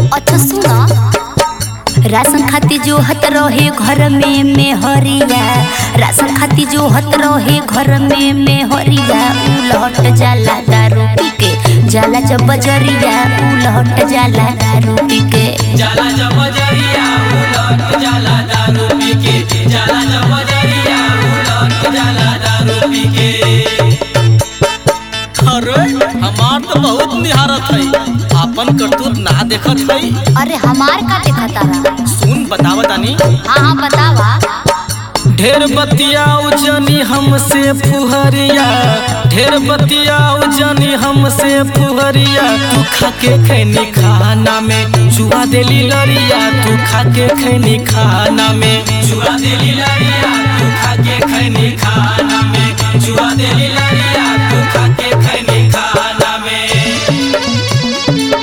अच्छा सुना राशन खाती जो हत रहे घर में मेहरिया राशन खाती जो हत रहे घर में मेहरिया उलहट जाला दारू पी के जाला जब बजरिया उलहट जाला दारू पी के जाला जब जरिया उलट जाला दारू पी के जाला जब जरिया उलट जाला दारू पी के अरे हमार तो बहुत निहारत है आपन करतूत ना देखत है अरे हमार का देखा तारा सुन बतावा तानी हाँ हाँ बतावा ढेर बतियाऊ जनी हमसे फुहरिया ढेर बतियाऊ जनी हमसे फुहरिया तू खाके खैनी खाना में जुआ देली लरिया तू खाके खैनी खाना में जुआ देली लरिया तू खाके खैनी खाना में जुआ देली लरिया तू खाके खैनी खाना में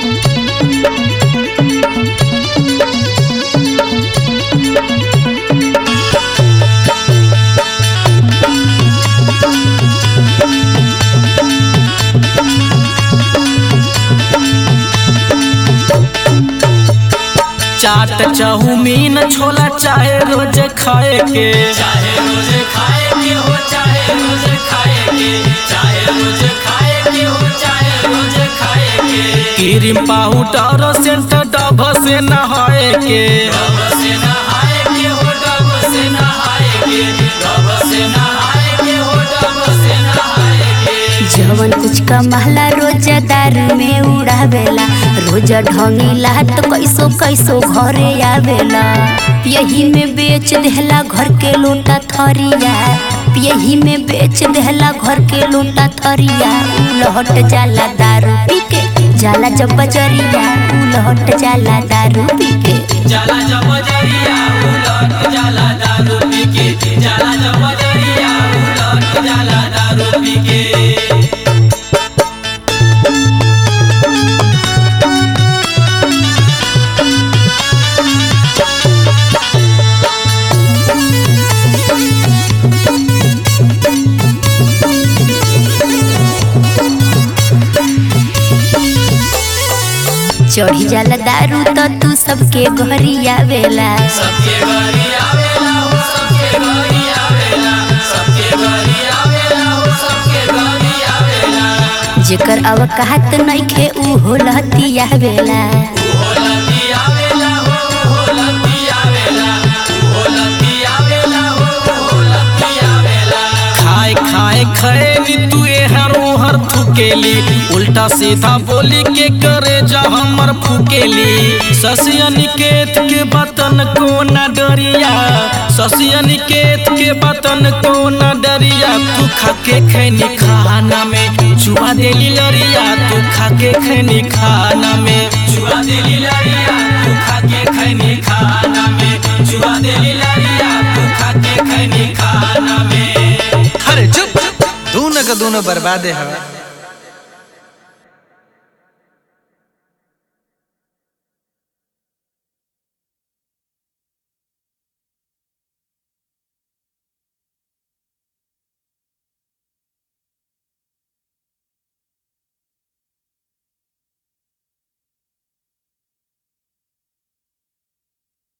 चाट चाउमीन छोला चाहे रोज खाए के चाहे रोज खाए के हो चाहे रोज खाए के चाहे रोज खाए के हो चाहे रोज खाए के क्रीम पाउडर सेंट डब से नहाए के डब से नहाए के हो डब से नहाए के डब से नहाए के हो डब से नहाए के जवन कुछ कमाला रोज दारू में उड़ावेला रोज ढंगीला तो कैसो कैसो घरे आवेला यही में बेच देहला घर के लोटा थरिया यही में बेच देहला घर के लोटा थरिया उलहट जाला दारू पी के जाला जब बजरिया उलहट जाला दारू पी के जाला जब जरिया उलट जाला दारू पी के जाला जब जरिया उलट जाला दारू पी के चढ़ी जाला दारू तो तू सबके घरी आवेला सबके घरी आवेला हो सबके घरी आवेला सबके घरी आवेला हो सबके घरी आवेला जेकर अवकात नइखे उ होलती आवेला उहो लती आवेला हो उहो लती आवेला उहो लती आवेला हो उहो लती आवेला खाए खाए खैनी तू हर हर थुकेली उल्टा सीधा बोली के करे जा हमर फुकेली ससिया निकेत के बतन को न डरिया ससिया निकेत के बतन को न डरिया तू खाके खैनी खाना में जुआ देली लरिया तू खाके खैनी खाना में जुआ देली लरिया तू खाके खैनी खाना में जुआ देली लरिया तू खाके खैनी खाना में अरे चुप दोनों का दोनों बर्बादे हवा